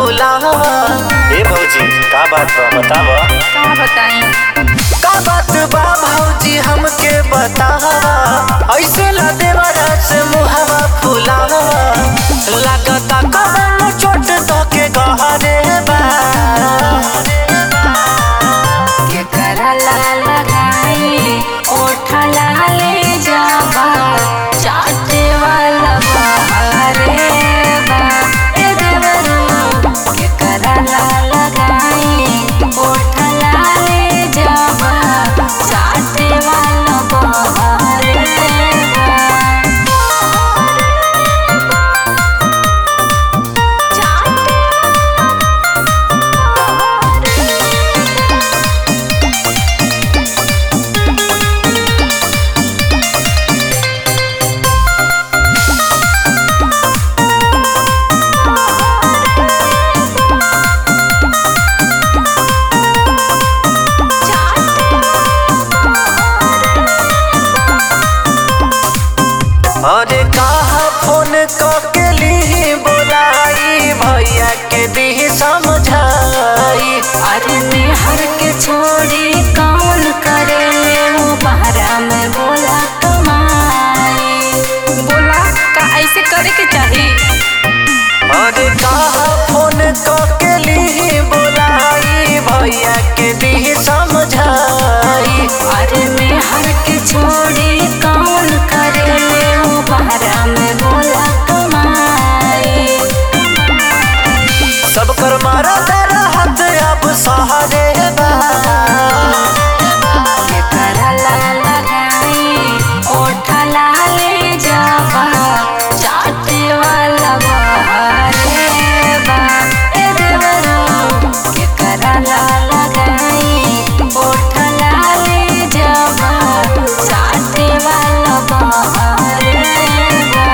फुलावा ए भौजी का बात बा बताव का बताई का बात बा भौजी हमके बतावा ऐसे ला देवरा से मुहवा फुलावा लागता कमल चोट तो के गहरे बा के करला लगाई ओठ लाले जाबा चाटे वाला बहारे बा ए देवरू के करला लगाई ओठ लाले जाबा चाटे वाला बहारे अरे कहा फोन के ली बोलाई भैया के दी समझाई अरे निहर के छोड़ी कौन करे वो बहरा में बोला कमाई बोला का ऐसे करे के चाही अरे कहा फोन के ली बोलाई भैया के दी समझाई अरे निहर के छोड़ी कौन करे वो बहरा में बोला कमाई सब कर मारा तेरा हाथ अब सहारे बा के करला लगाई ओठ लाले जाबा चाटे वाला बहारे बा ए देवरू के करला लगाई ओठ लाले जाबा चाटे वाला बहारे बा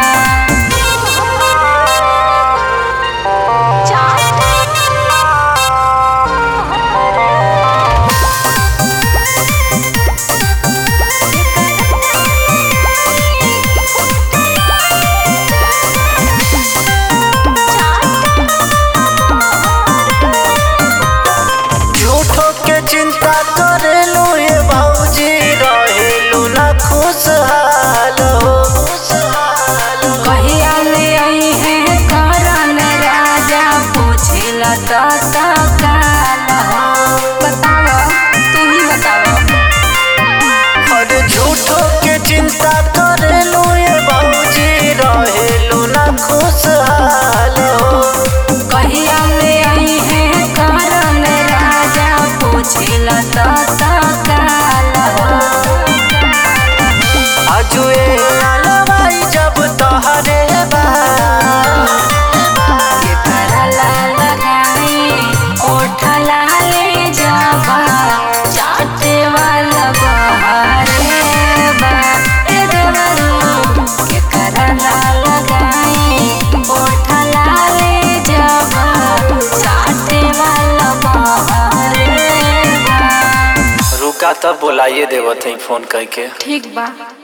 झूठो के चिंता करेलू ये भौजी रहेलू ना खुशहाल हो कहिया ले आई है करन राजा पूछिला तो काल हो बताओ तू ही बताओ अरे झूठो के चिंता करेलू ये भौजी रहेलू ना खुशहाल हो कहिया ले आई है करन राजा पूछिला तो काल हो आजुए अलवाई जब तहरे बा के करला लगाई ओठ लाले जाबा चाटे वाला बहारे बा ए देवरू के करला लगाई ओठ लाले जाबा चाटे वाला बहारे बा रुका तब बोलाइए देवत हई फोन करके ठीक बा